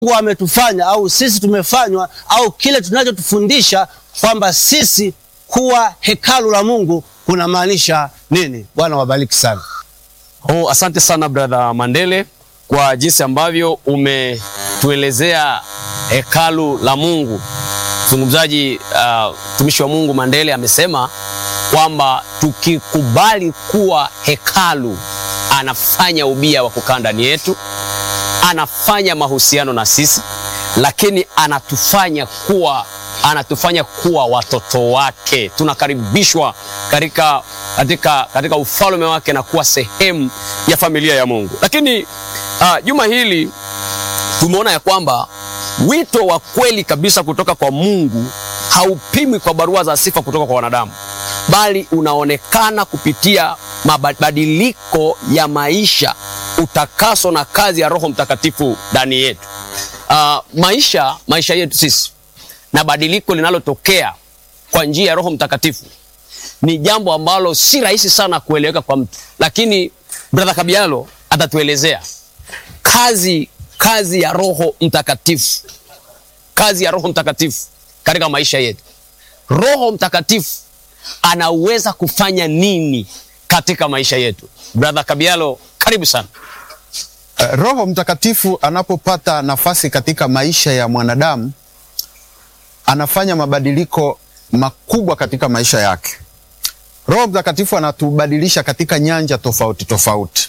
Mungu ametufanya au sisi tumefanywa au kile tunachotufundisha kwamba sisi kuwa hekalu la Mungu kunamaanisha nini? Bwana wabariki sana. Oh, asante sana brother Mandele kwa jinsi ambavyo umetuelezea hekalu la Mungu. Mzungumzaji mtumishi uh, wa Mungu Mandele amesema kwamba tukikubali kuwa hekalu, anafanya ubia wa kukaa ndani yetu, anafanya mahusiano na sisi, lakini anatufanya kuwa anatufanya kuwa watoto wake. Tunakaribishwa katika, katika, katika ufalme wake na kuwa sehemu ya familia ya Mungu. Lakini uh, juma hili tumeona ya kwamba wito wa kweli kabisa kutoka kwa Mungu haupimwi kwa barua za sifa kutoka kwa wanadamu, bali unaonekana kupitia mabadiliko ya maisha, utakaso na kazi ya Roho Mtakatifu ndani yetu. Uh, maisha maisha yetu sisi na badiliko linalotokea kwa njia ya Roho Mtakatifu ni jambo ambalo si rahisi sana kueleweka kwa mtu, lakini brother Kabialo atatuelezea kazi kazi ya Roho Mtakatifu, kazi ya Roho Mtakatifu katika maisha yetu. Roho Mtakatifu anaweza kufanya nini katika maisha yetu? Brother Kabialo, karibu sana. Roho Mtakatifu anapopata nafasi katika maisha ya mwanadamu anafanya mabadiliko makubwa katika maisha yake. Roho Mtakatifu anatubadilisha katika nyanja tofauti tofauti.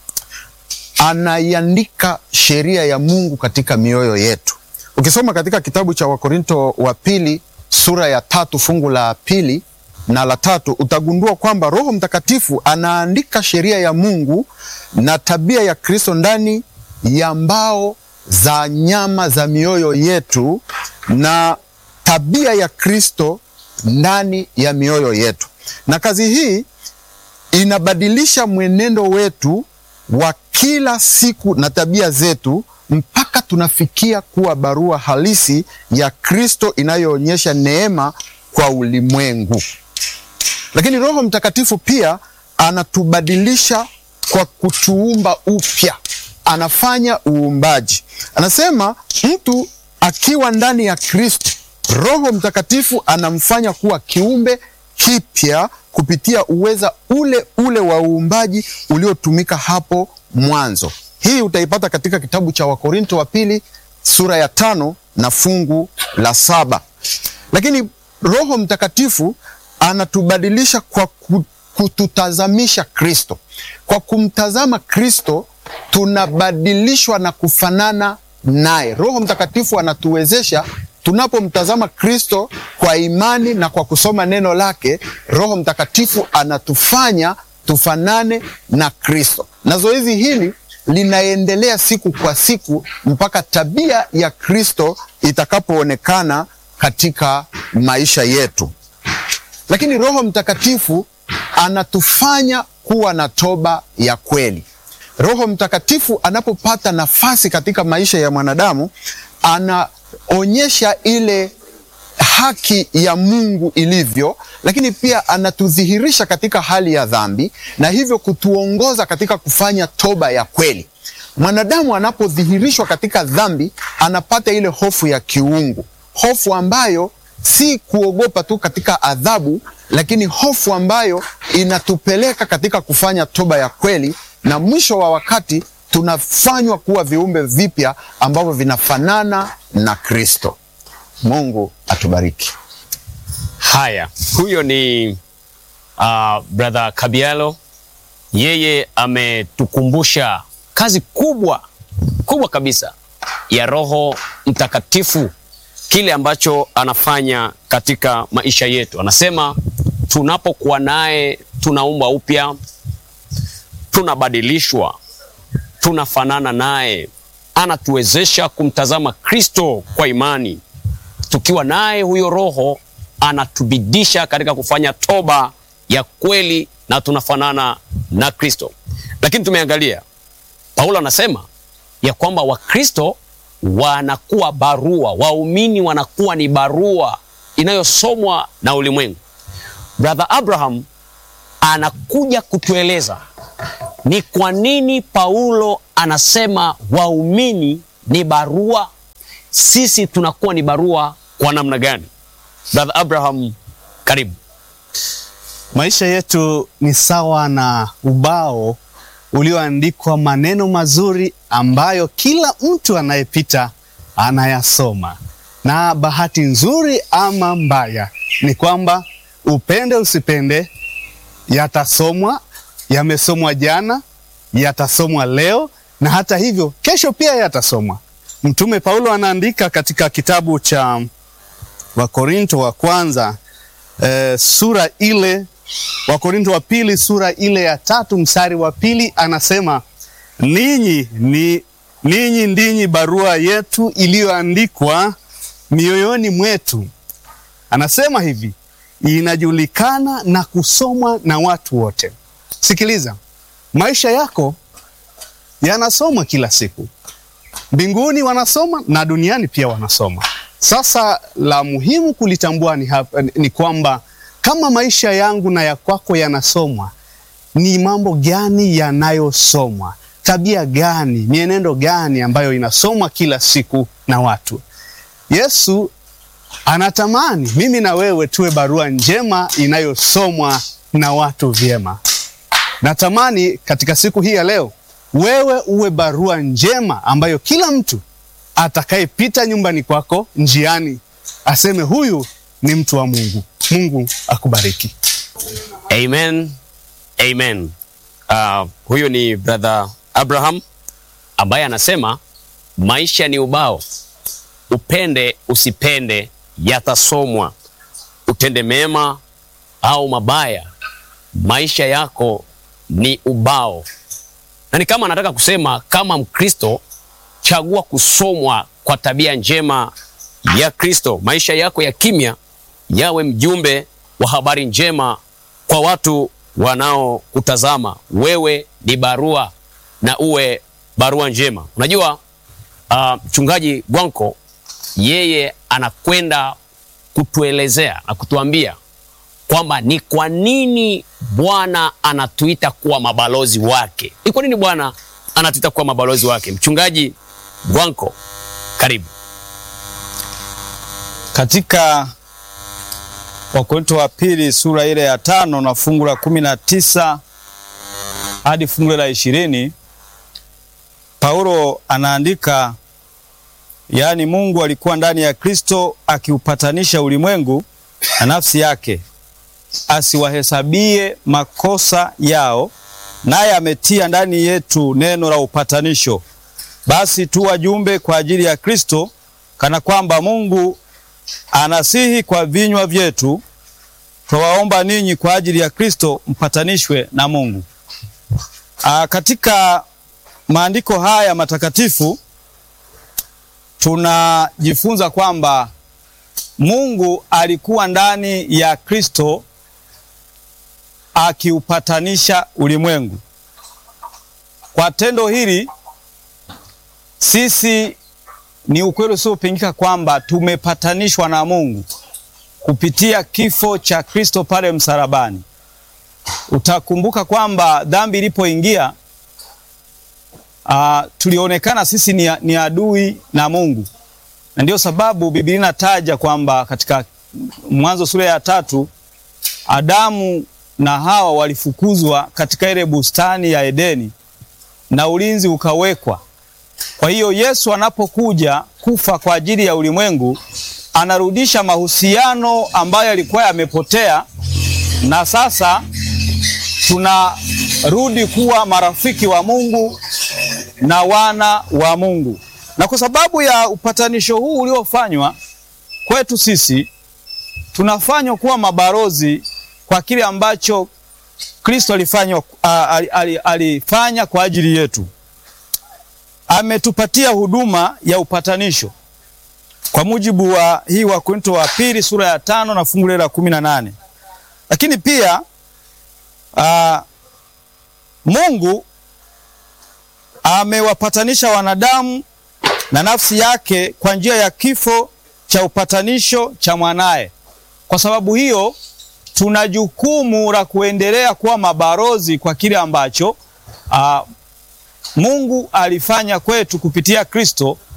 Anaiandika sheria ya Mungu katika mioyo yetu. Ukisoma katika kitabu cha Wakorinto wa pili sura ya tatu fungu la pili na la tatu utagundua kwamba Roho Mtakatifu anaandika sheria ya Mungu na tabia ya Kristo ndani ya mbao za nyama za mioyo yetu na tabia ya Kristo ndani ya mioyo yetu. Na kazi hii inabadilisha mwenendo wetu wa kila siku na tabia zetu mpaka tunafikia kuwa barua halisi ya Kristo inayoonyesha neema kwa ulimwengu. Lakini Roho Mtakatifu pia anatubadilisha kwa kutuumba upya, anafanya uumbaji. Anasema mtu akiwa ndani ya Kristo, Roho Mtakatifu anamfanya kuwa kiumbe kipya kupitia uweza ule ule wa uumbaji uliotumika hapo mwanzo. Hii utaipata katika kitabu cha Wakorinto wa pili sura ya tano na fungu la saba. Lakini Roho Mtakatifu anatubadilisha kwa kututazamisha Kristo. Kwa kumtazama Kristo tunabadilishwa na kufanana naye. Roho Mtakatifu anatuwezesha tunapomtazama Kristo kwa imani na kwa kusoma neno lake, Roho Mtakatifu anatufanya tufanane na Kristo, na zoezi hili linaendelea siku kwa siku mpaka tabia ya Kristo itakapoonekana katika maisha yetu. Lakini Roho Mtakatifu anatufanya kuwa na toba ya kweli. Roho Mtakatifu anapopata nafasi katika maisha ya mwanadamu anaonyesha ile haki ya Mungu ilivyo, lakini pia anatudhihirisha katika hali ya dhambi na hivyo kutuongoza katika kufanya toba ya kweli. Mwanadamu anapodhihirishwa katika dhambi anapata ile hofu ya kiungu, hofu ambayo si kuogopa tu katika adhabu, lakini hofu ambayo inatupeleka katika kufanya toba ya kweli, na mwisho wa wakati tunafanywa kuwa viumbe vipya ambavyo vinafanana na Kristo. Mungu atubariki. Haya, huyo ni uh, brother Kabialo. Yeye ametukumbusha kazi kubwa kubwa kabisa ya Roho Mtakatifu, kile ambacho anafanya katika maisha yetu. Anasema tunapokuwa naye tunaumbwa upya, tunabadilishwa, tunafanana naye, anatuwezesha kumtazama Kristo kwa imani. Tukiwa naye huyo Roho anatubidisha katika kufanya toba ya kweli na tunafanana na Kristo. Lakini tumeangalia Paulo anasema ya kwamba Wakristo wanakuwa barua, waumini wanakuwa ni barua inayosomwa na ulimwengu. Brother Abraham anakuja kutueleza ni kwa nini Paulo anasema waumini ni barua sisi tunakuwa ni barua kwa namna gani? Brother Abraham, karibu. Maisha yetu ni sawa na ubao ulioandikwa maneno mazuri ambayo kila mtu anayepita anayasoma. Na bahati nzuri ama mbaya ni kwamba upende usipende, yatasomwa, yamesomwa jana, yatasomwa leo na hata hivyo kesho pia yatasomwa. Mtume Paulo anaandika katika kitabu cha Wakorinto wa kwanza eh, sura ile Wakorinto wa pili sura ile ya tatu mstari wa pili anasema ninyi ni ninyi ndinyi barua yetu iliyoandikwa mioyoni mwetu. Anasema hivi, inajulikana na kusomwa na watu wote. Sikiliza, maisha yako yanasomwa kila siku, mbinguni wanasoma na duniani pia wanasoma. Sasa la muhimu kulitambua ni, hapa, ni kwamba kama maisha yangu na ya kwako yanasomwa, ni mambo gani yanayosomwa? Tabia gani, mienendo gani ambayo inasomwa kila siku na watu? Yesu anatamani mimi na wewe tuwe barua njema inayosomwa na watu vyema. Natamani katika siku hii ya leo wewe uwe barua njema ambayo kila mtu atakayepita nyumbani kwako njiani aseme huyu ni mtu wa Mungu. Mungu akubariki. Amen. Amen. Uh, huyo ni brother Abraham ambaye anasema maisha ni ubao, upende usipende, yatasomwa. Utende mema au mabaya, maisha yako ni ubao. Na ni kama anataka kusema kama Mkristo, chagua kusomwa kwa tabia njema ya Kristo. Maisha yako ya kimya yawe mjumbe wa habari njema kwa watu wanaokutazama. Wewe ni barua na uwe barua njema. Unajua mchungaji uh, Gwanko yeye anakwenda kutuelezea na kutuambia kwamba ni kwa nini Bwana anatuita kuwa mabalozi wake. Ni kwa nini Bwana anatuita kuwa mabalozi wake? Mchungaji Gwanko, karibu. Katika Wakorintho wa pili sura ile ya tano na fungu la kumi na tisa hadi fungu la ishirini Paulo anaandika, yaani Mungu alikuwa ndani ya Kristo akiupatanisha ulimwengu na nafsi yake, asiwahesabie makosa yao, naye ametia ndani yetu neno la upatanisho. Basi tu wajumbe kwa ajili ya Kristo, kana kwamba Mungu anasihi kwa vinywa vyetu, twawaomba ninyi kwa ajili ya Kristo mpatanishwe na Mungu. Aa, katika maandiko haya matakatifu tunajifunza kwamba Mungu alikuwa ndani ya Kristo akiupatanisha ulimwengu. Kwa tendo hili sisi ni ukweli usiopingika kwamba tumepatanishwa na Mungu kupitia kifo cha Kristo pale msalabani. Utakumbuka kwamba dhambi ilipoingia, uh, tulionekana sisi ni, ni adui na Mungu, na ndio sababu Biblia inataja kwamba katika Mwanzo sura ya tatu Adamu na Hawa walifukuzwa katika ile bustani ya Edeni na ulinzi ukawekwa. Kwa hiyo Yesu anapokuja kufa kwa ajili ya ulimwengu, anarudisha mahusiano ambayo yalikuwa yamepotea, na sasa tunarudi kuwa marafiki wa Mungu na wana wa Mungu. Na kwa sababu ya upatanisho huu uliofanywa kwetu sisi, tunafanywa kuwa mabalozi kwa kile ambacho Kristo alifanya, alifanya kwa ajili yetu. Ametupatia huduma ya upatanisho kwa mujibu wa hii Wakorintho wa pili sura ya tano na fungu la kumi na nane. Lakini pia aa, Mungu amewapatanisha wanadamu na nafsi yake kwa njia ya kifo cha upatanisho cha mwanaye. Kwa sababu hiyo tuna jukumu la kuendelea kuwa mabalozi kwa kile ambacho aa, Mungu alifanya kwetu kupitia Kristo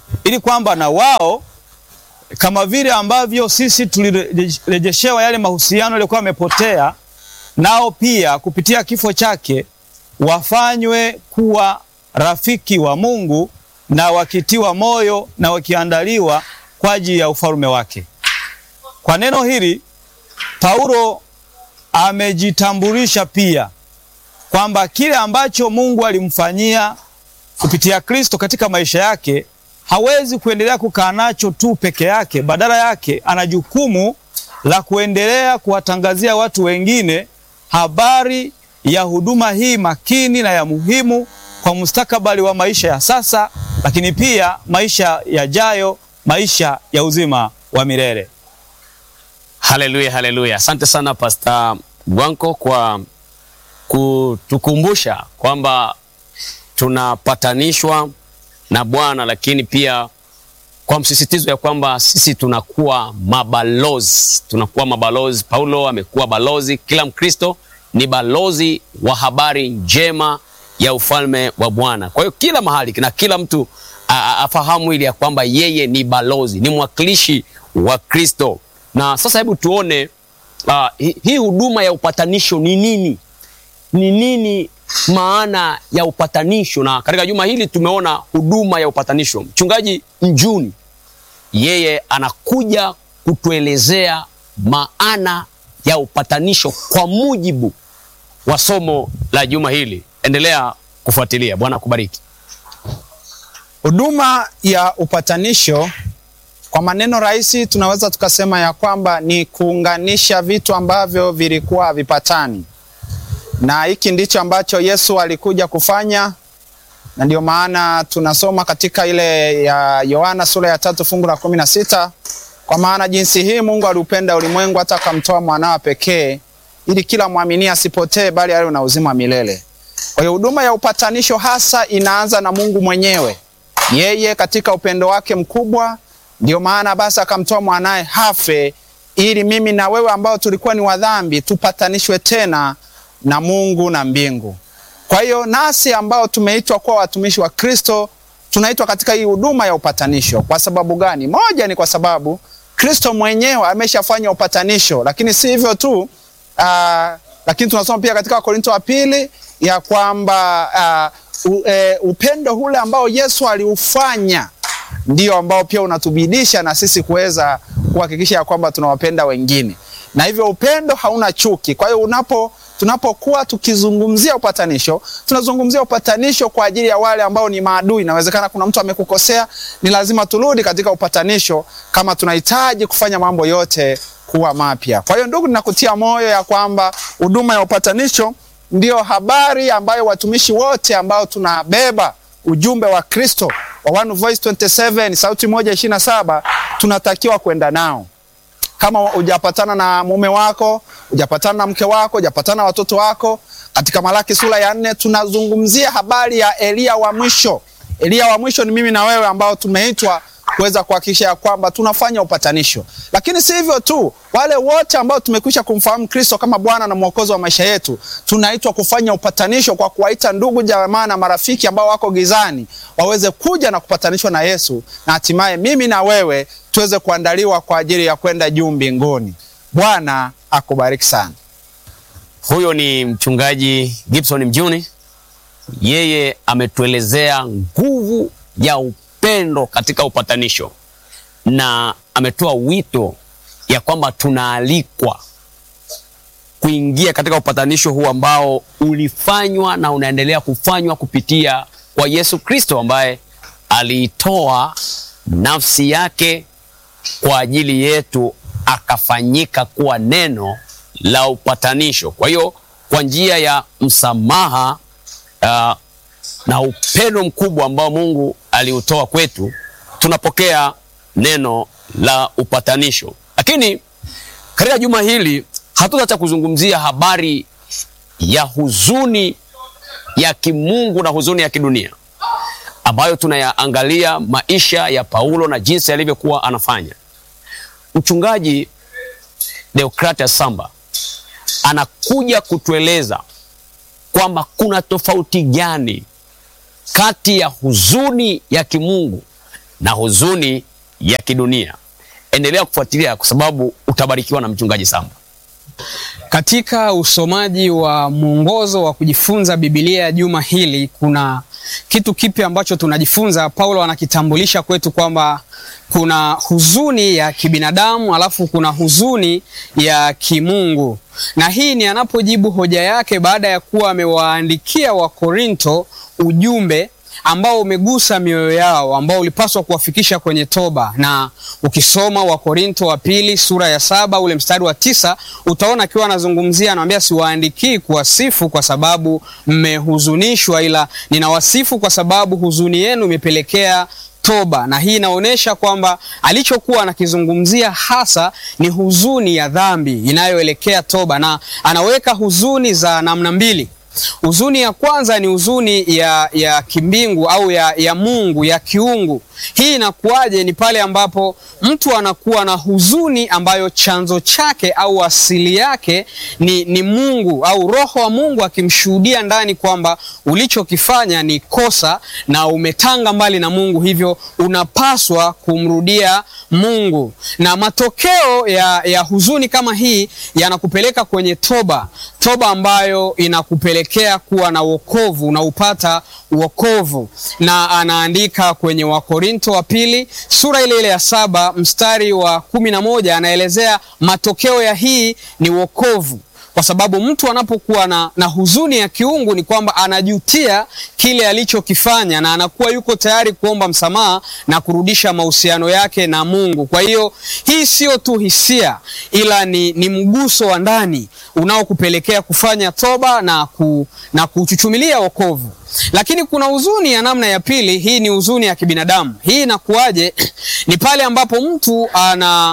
ili kwamba na wao kama vile ambavyo sisi tulirejeshewa yale mahusiano yaliyokuwa yamepotea, nao pia kupitia kifo chake wafanywe kuwa rafiki wa Mungu na wakitiwa moyo na wakiandaliwa kwa ajili ya ufalme wake. Kwa neno hili Paulo amejitambulisha pia kwamba kile ambacho Mungu alimfanyia kupitia Kristo katika maisha yake hawezi kuendelea kukaa nacho tu peke yake. Badala yake ana jukumu la kuendelea kuwatangazia watu wengine habari ya huduma hii makini na ya muhimu kwa mustakabali wa maisha ya sasa, lakini pia maisha yajayo, maisha ya uzima wa milele. Haleluya, haleluya! Asante sana Pastor Gwanko kwa kutukumbusha kwamba tunapatanishwa na Bwana, lakini pia kwa msisitizo ya kwamba sisi tunakuwa mabalozi, tunakuwa mabalozi. Paulo amekuwa balozi, kila Mkristo ni balozi wa habari njema ya ufalme wa Bwana. Kwa hiyo kila mahali na kila mtu a, a, afahamu ili ya kwamba yeye ni balozi, ni mwakilishi wa Kristo. Na sasa hebu tuone uh, hii hi huduma ya upatanisho ni nini? Ni nini maana ya upatanisho? Na katika juma hili tumeona huduma ya upatanisho. Mchungaji Njuni yeye anakuja kutuelezea maana ya upatanisho kwa mujibu wa somo la juma hili. Endelea kufuatilia. Bwana akubariki. Huduma ya upatanisho kwa maneno rahisi tunaweza tukasema ya kwamba ni kuunganisha vitu ambavyo vilikuwa havipatani, na hiki ndicho ambacho Yesu alikuja kufanya, na ndio maana tunasoma katika ile ya Yohana sura ya tatu fungu la kumi na sita kwa maana jinsi hii Mungu aliupenda ulimwengu hata akamtoa mwanawa pekee, ili kila mwamini asipotee, bali awe na uzima milele. Kwa hiyo huduma ya upatanisho hasa inaanza na Mungu mwenyewe, yeye katika upendo wake mkubwa ndio maana basi akamtoa mwanaye hafe ili mimi na wewe ambao tulikuwa ni wadhambi tupatanishwe tena na Mungu na mbingu. Kwa hiyo nasi ambao tumeitwa kuwa watumishi wa Kristo tunaitwa katika hii huduma ya upatanisho. Kwa sababu gani? Moja ni kwa sababu Kristo mwenyewe ameshafanya upatanisho, lakini si hivyo tu uh, lakini tunasoma pia katika Wakorinto wa pili ya kwamba uh, u, e, upendo ule ambao Yesu aliufanya ndio ambao pia unatubidisha na sisi kuweza kuhakikisha ya kwamba tunawapenda wengine, na hivyo upendo hauna chuki. Kwa hiyo unapo tunapokuwa tukizungumzia upatanisho, tunazungumzia upatanisho kwa ajili ya wale ambao ni maadui. Inawezekana kuna mtu amekukosea, ni lazima turudi katika upatanisho kama tunahitaji kufanya mambo yote kuwa mapya. Kwa hiyo ndugu, ninakutia moyo ya kwamba huduma ya upatanisho ndio habari ambayo watumishi wote ambao tunabeba ujumbe wa Kristo wa One Voice 27 sauti moja ishirini na saba tunatakiwa kwenda nao. Kama hujapatana na mume wako, hujapatana na mke wako, hujapatana na watoto wako, katika Malaki sura ya nne tunazungumzia habari ya Eliya wa mwisho. Eliya wa mwisho ni mimi na wewe ambao tumeitwa kuweza kuhakikisha ya kwamba tunafanya upatanisho. Lakini si hivyo tu, wale wote ambao tumekwisha kumfahamu Kristo kama Bwana na Mwokozi wa maisha yetu, tunaitwa kufanya upatanisho kwa kuwaita ndugu, jamaa na marafiki ambao wako gizani waweze kuja na kupatanishwa na Yesu, na hatimaye mimi na wewe tuweze kuandaliwa kwa ajili ya kwenda juu mbinguni. Bwana akubariki sana. Huyo ni mchungaji Gibson Mjuni, yeye ametuelezea nguvu ya upendo katika upatanisho na ametoa wito ya kwamba tunaalikwa kuingia katika upatanisho huu ambao ulifanywa na unaendelea kufanywa kupitia kwa Yesu Kristo ambaye aliitoa nafsi yake kwa ajili yetu akafanyika kuwa neno la upatanisho. Kwa hiyo kwa njia ya msamaha uh, na upendo mkubwa ambao Mungu aliutoa kwetu, tunapokea neno la upatanisho. Lakini katika juma hili hatutaacha kuzungumzia habari ya huzuni ya kimungu na huzuni ya kidunia ambayo tunayaangalia maisha ya Paulo na jinsi alivyokuwa anafanya. Mchungaji Deokratias Samba anakuja kutueleza kwamba kuna tofauti gani kati ya huzuni ya kimungu na huzuni ya kidunia. Endelea kufuatilia kwa sababu utabarikiwa na mchungaji Samba. Katika usomaji wa mwongozo wa kujifunza Biblia ya juma hili, kuna kitu kipya ambacho tunajifunza. Paulo anakitambulisha kwetu kwamba kuna huzuni ya kibinadamu alafu kuna huzuni ya kimungu, na hii ni anapojibu hoja yake baada ya kuwa amewaandikia Wakorinto ujumbe ambao umegusa mioyo yao ambao ulipaswa kuwafikisha kwenye toba. Na ukisoma Wakorinto wa pili sura ya saba ule mstari wa tisa utaona akiwa anazungumzia, anamwambia siwaandikii kuwasifu kwa sababu mmehuzunishwa, ila ninawasifu kwa sababu huzuni yenu imepelekea toba. Na hii inaonyesha kwamba alichokuwa anakizungumzia hasa ni huzuni ya dhambi inayoelekea toba, na anaweka huzuni za namna mbili. Huzuni ya kwanza ni huzuni ya, ya kimbingu au ya, ya Mungu ya kiungu. Hii inakuwaje? Ni pale ambapo mtu anakuwa na huzuni ambayo chanzo chake au asili yake ni, ni Mungu au Roho wa Mungu akimshuhudia ndani kwamba ulichokifanya ni kosa na umetanga mbali na Mungu, hivyo unapaswa kumrudia Mungu. Na matokeo ya, ya huzuni kama hii yanakupeleka kwenye toba, toba ambayo inakupelekea kuwa na wokovu, unaupata wokovu. Na anaandika kwenye Wakorinto wa pili sura ile ile ya saba mstari wa kumi na moja anaelezea matokeo ya hii ni wokovu kwa sababu mtu anapokuwa na, na huzuni ya kiungu ni kwamba anajutia kile alichokifanya na anakuwa yuko tayari kuomba msamaha na kurudisha mahusiano yake na Mungu. Kwa hiyo hii sio tu hisia, ila ni, ni mguso wa ndani unaokupelekea kufanya toba na, ku, na kuchuchumilia wokovu. Lakini kuna huzuni ya namna ya pili. Hii ni huzuni ya kibinadamu. Hii inakuwaje? Ni pale ambapo mtu ana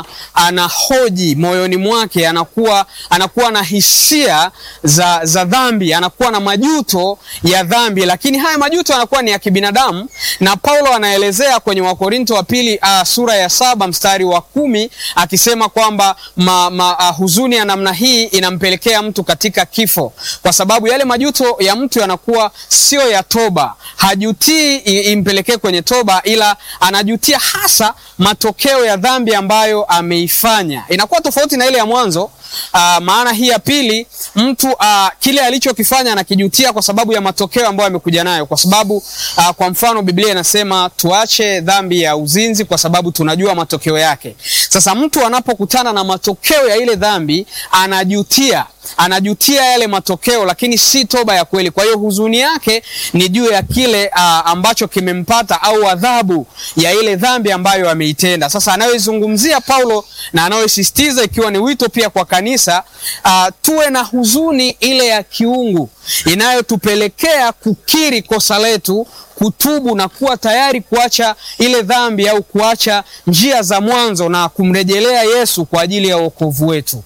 anahoji moyoni mwake, anakuwa anakuwa na hisia za, za dhambi, anakuwa na majuto ya dhambi, lakini haya majuto yanakuwa ni ya kibinadamu, na Paulo anaelezea kwenye Wakorinto wa pili uh, sura ya saba mstari wa kumi akisema kwamba ma, ma, uh, huzuni ya namna hii inampelekea mtu katika kifo, kwa sababu yale majuto ya mtu yanakuwa sio ya toba. Hajutii impelekee kwenye toba, ila anajutia hasa matokeo ya dhambi ambayo ameifanya. Inakuwa tofauti na ile ya mwanzo. Uh, maana hii ya pili mtu uh, kile alichokifanya anakijutia kwa sababu ya matokeo ambayo amekuja nayo, kwa sababu uh, kwa mfano Biblia inasema tuache dhambi ya uzinzi kwa sababu tunajua matokeo yake. Sasa mtu anapokutana na matokeo ya ile dhambi anajutia anajutia yale matokeo, lakini si toba ya kweli. Kwa hiyo huzuni yake ni juu ya kile uh, ambacho kimempata au adhabu ya ile dhambi ambayo ameitenda. Sasa anayoizungumzia Paulo na anayosisitiza ikiwa ni wito pia kwa kanisa uh, tuwe na huzuni ile ya kiungu inayotupelekea kukiri kosa letu kutubu na kuwa tayari kuacha ile dhambi au kuacha njia za mwanzo na kumrejelea Yesu kwa ajili ya wokovu wetu.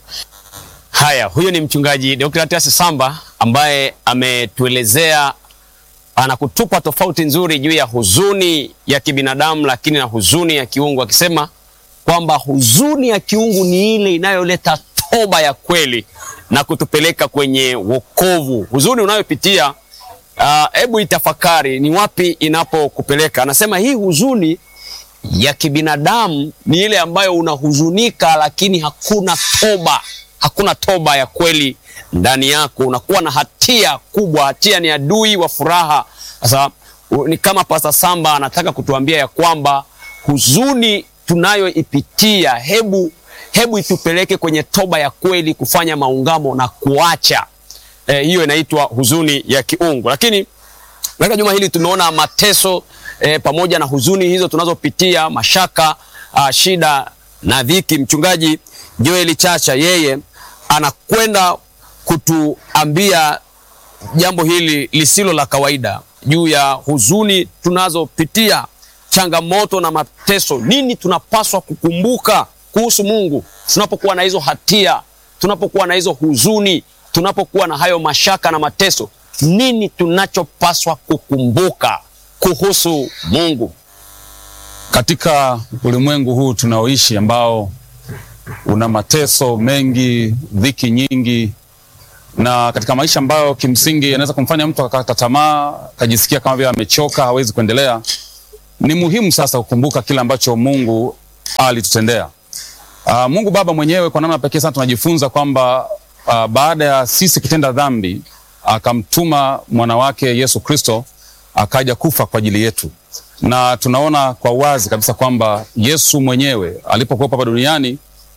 Haya, huyo ni mchungaji Dr. Tias Samba ambaye ametuelezea anakutupa tofauti nzuri juu ya huzuni ya kibinadamu lakini na huzuni ya kiungu, akisema kwamba huzuni ya kiungu ni ile inayoleta toba ya kweli na kutupeleka kwenye wokovu. Huzuni unayopitia hebu uh, itafakari ni wapi inapokupeleka. Anasema hii huzuni ya kibinadamu ni ile ambayo unahuzunika, lakini hakuna toba hakuna toba ya kweli ndani yako, unakuwa na hatia kubwa. Hatia ni adui wa furaha. Sasa ni kama Pasta Samba anataka kutuambia ya kwamba huzuni tunayoipitia, hebu hebu itupeleke kwenye toba ya kweli, kufanya maungamo na kuacha e, hiyo inaitwa huzuni ya kiungu. Lakini katika juma hili tumeona mateso e, pamoja na huzuni hizo tunazopitia, mashaka, a, shida na dhiki. Mchungaji Joeli Chacha yeye anakwenda kutuambia jambo hili lisilo la kawaida juu ya huzuni tunazopitia, changamoto na mateso. Nini tunapaswa kukumbuka kuhusu Mungu tunapokuwa na hizo hatia, tunapokuwa na hizo huzuni, tunapokuwa na hayo mashaka na mateso? Nini tunachopaswa kukumbuka kuhusu Mungu katika ulimwengu huu tunaoishi ambao una mateso mengi, dhiki nyingi, na katika maisha ambayo kimsingi yanaweza kumfanya mtu akakata tamaa, akajisikia kama vile amechoka, hawezi kuendelea. ni muhimu sasa kukumbuka kile ambacho Mungu alitutendea. Uh, Mungu Baba mwenyewe kwa namna pekee sana tunajifunza kwamba uh, baada ya sisi kutenda dhambi akamtuma mwana wake Yesu Kristo akaja kufa kwa ajili yetu, na tunaona kwa wazi kabisa kwamba Yesu mwenyewe alipokuwa hapa duniani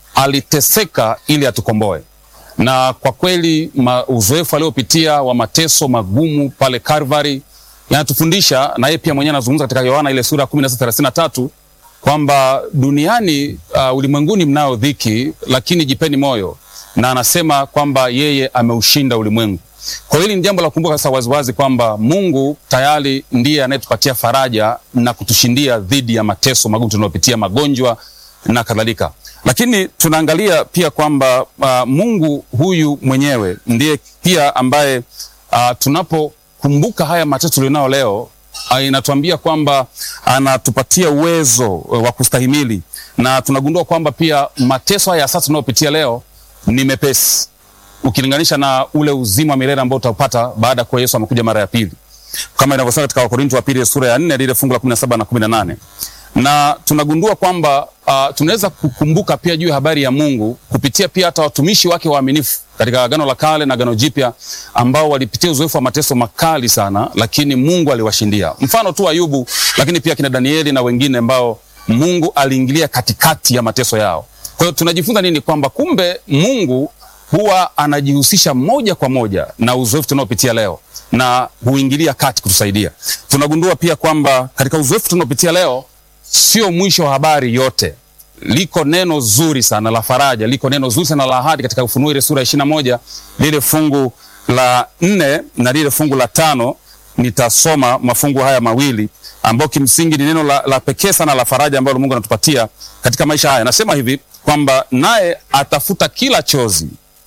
aliteseka ili atukomboe, na kwa kweli ma, uzoefu aliopitia wa mateso magumu pale Calvary yanatufundisha, na yeye pia mwenyewe anazungumza katika Yohana ile sura ya 16:33 kwamba duniani uh, ulimwenguni mnao dhiki, lakini jipeni moyo, na anasema kwamba yeye ameushinda ulimwengu. Kwa hiyo hili ni jambo la kukumbuka sasa waziwazi kwamba Mungu tayari ndiye anayetupatia faraja na kutushindia dhidi ya mateso magumu tunayopitia, magonjwa na kadhalika. Lakini tunaangalia pia kwamba uh, Mungu huyu mwenyewe ndiye pia ambaye uh, tunapokumbuka haya mateso tulionao leo uh, inatuambia kwamba anatupatia uwezo uh, wa kustahimili, na tunagundua kwamba pia mateso haya sasa tunayopitia leo ni mepesi ukilinganisha na ule uzima wa milele ambao utaupata baada ya kuwa Yesu amekuja mara ya pili, kama inavyosema katika Wakorintho wa pili sura ya 4 lile fungu la 17 na 18 na tunagundua kwamba uh, tunaweza kukumbuka pia juu ya habari ya Mungu kupitia pia hata watumishi wake waaminifu katika Agano la Kale na Agano Jipya ambao walipitia uzoefu wa mateso makali sana, lakini Mungu aliwashindia. Mfano tu Ayubu, lakini pia kina Danieli na wengine ambao Mungu aliingilia katikati ya mateso yao. Kwa hiyo tunajifunza nini? Kwamba kumbe Mungu huwa anajihusisha moja kwa moja na uzoefu tunaopitia leo na huingilia kati kutusaidia. Tunagundua pia kwamba katika uzoefu tunaopitia leo sio mwisho wa habari yote. Liko neno zuri sana la faraja, liko neno zuri sana la ahadi katika Ufunuo ile sura ya ishirini na moja lile fungu la nne na lile fungu la tano. Nitasoma mafungu haya mawili ambayo kimsingi ni neno la, la pekee sana la faraja ambalo Mungu anatupatia katika maisha haya. Nasema hivi kwamba naye atafuta kila chozi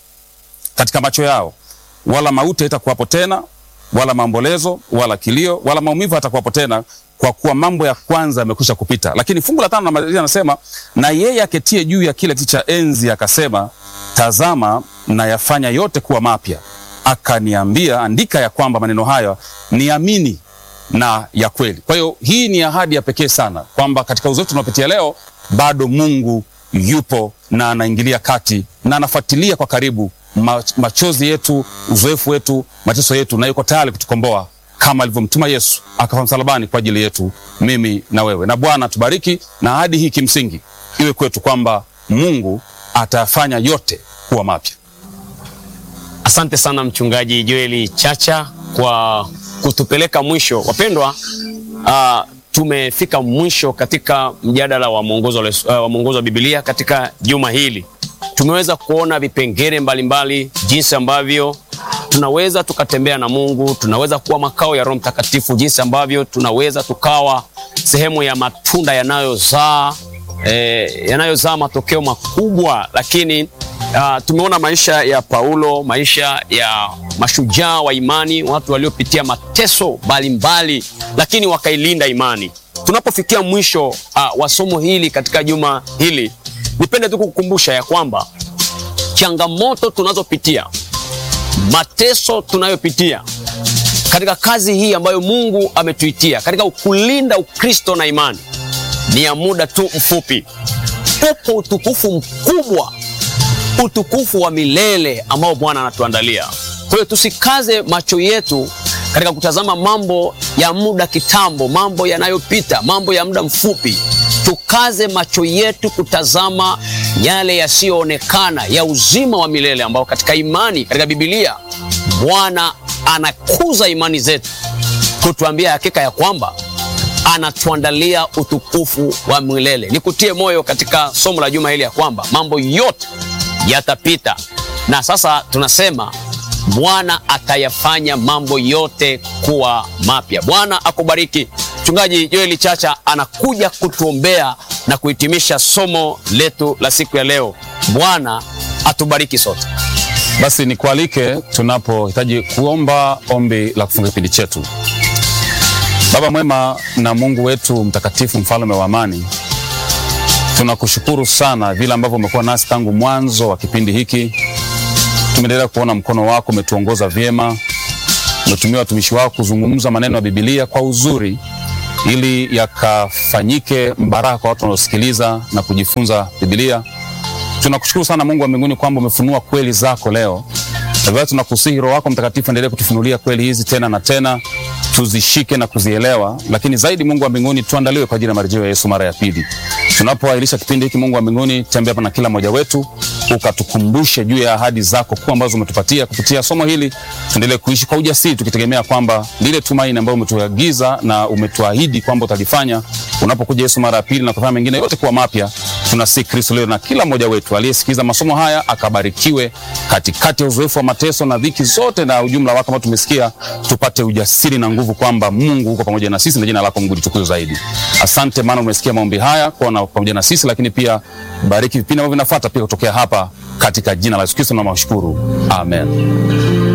katika macho yao, wala mauti haitakuwapo tena, wala maombolezo, wala kilio, wala maumivu hatakuwapo tena, kwa kuwa mambo ya kwanza yamekwisha kupita. Lakini fungu la tano namalizia, anasema na yeye aketie juu ya kile kiti cha enzi akasema, tazama na yafanya yote kuwa mapya. Akaniambia, andika ya kwamba maneno haya ni amini na ya kweli. Kwa hiyo hii ni ahadi ya pekee sana kwamba katika uzoefu tunaopitia leo bado Mungu yupo na anaingilia kati na anafuatilia kwa karibu machozi yetu, uzoefu wetu, mateso yetu, na yuko tayari kutukomboa kama alivyomtuma Yesu akafa msalabani kwa ajili yetu, mimi na wewe. Na Bwana tubariki, na ahadi hii kimsingi iwe kwetu kwamba Mungu atafanya yote kuwa mapya. Asante sana Mchungaji Joeli Chacha kwa kutupeleka mwisho. Wapendwa, uh, tumefika mwisho katika mjadala wa mwongozo uh, wa mwongozo wa Biblia katika juma hili. Tumeweza kuona vipengele mbalimbali, jinsi ambavyo tunaweza tukatembea na Mungu, tunaweza kuwa makao ya Roho Mtakatifu, jinsi ambavyo tunaweza tukawa sehemu ya matunda yanayozaa eh, yanayozaa matokeo makubwa. Lakini uh, tumeona maisha ya Paulo, maisha ya mashujaa wa imani, watu waliopitia mateso mbalimbali, lakini wakailinda imani. Tunapofikia mwisho uh, wa somo hili katika juma hili, nipende tu kukukumbusha ya kwamba changamoto tunazopitia mateso tunayopitia katika kazi hii ambayo Mungu ametuitia katika kulinda Ukristo na imani ni ya muda tu mfupi. Upo utukufu mkubwa, utukufu wa milele ambao Bwana anatuandalia. Kwa hiyo tusikaze macho yetu katika kutazama mambo ya muda kitambo, mambo yanayopita, mambo ya muda mfupi. Tukaze macho yetu kutazama yale yasiyoonekana ya uzima wa milele ambao katika imani, katika Biblia Bwana anakuza imani zetu, kutuambia hakika ya kwamba anatuandalia utukufu wa milele. Nikutie moyo katika somo la juma hili ya kwamba mambo yote yatapita, na sasa tunasema Bwana atayafanya mambo yote kuwa mapya. Bwana akubariki. Mchungaji Joeli Chacha anakuja kutuombea na kuhitimisha somo letu la siku ya leo. Bwana atubariki sote. Basi nikualike tunapohitaji kuomba ombi la kufunga kipindi chetu. Baba mwema na Mungu wetu mtakatifu, mfalme wa amani, tunakushukuru sana vile ambavyo umekuwa nasi tangu mwanzo wa kipindi hiki. Tumeendelea kuona mkono wako umetuongoza vyema, umetumia watumishi wako kuzungumza maneno ya Biblia kwa uzuri ili yakafanyike baraka kwa watu wanaosikiliza na kujifunza Biblia. Tunakushukuru sana Mungu wa mbinguni kwamba umefunua kweli zako leo. Na vile tunakusihi Roho wako Mtakatifu endelee kutufunulia kweli hizi tena na tena, tuzishike na kuzielewa, lakini zaidi Mungu wa mbinguni tuandaliwe kwa ajili ya marejeo ya Yesu mara ya pili. Tunapoahirisha kipindi hiki, Mungu wa mbinguni, tembea hapa na kila mmoja wetu, ukatukumbushe juu ya ahadi zako kuu ambazo umetupatia kupitia somo hili. Tuendelee kuishi kwa ujasiri, tukitegemea kwamba lile tumaini ambayo umetuagiza na umetuahidi kwamba utalifanya unapokuja Yesu mara ya pili na kufanya mengine yote kuwa mapya. Tunasihi Kristo leo na kila mmoja wetu aliyesikiza masomo haya akabarikiwe katikati ya uzoefu wa mateso na dhiki zote na ujumla wake ambao tumesikia, tupate ujasiri na nguvu kwamba Mungu uko pamoja na sisi na jina lako Mungu litukuzwe zaidi. Asante maana umesikia maombi haya kwa na pamoja na sisi, lakini pia bariki vipindi ambavyo vinafuata pia kutokea hapa katika jina la Yesu Kristo na mashukuru. Amen.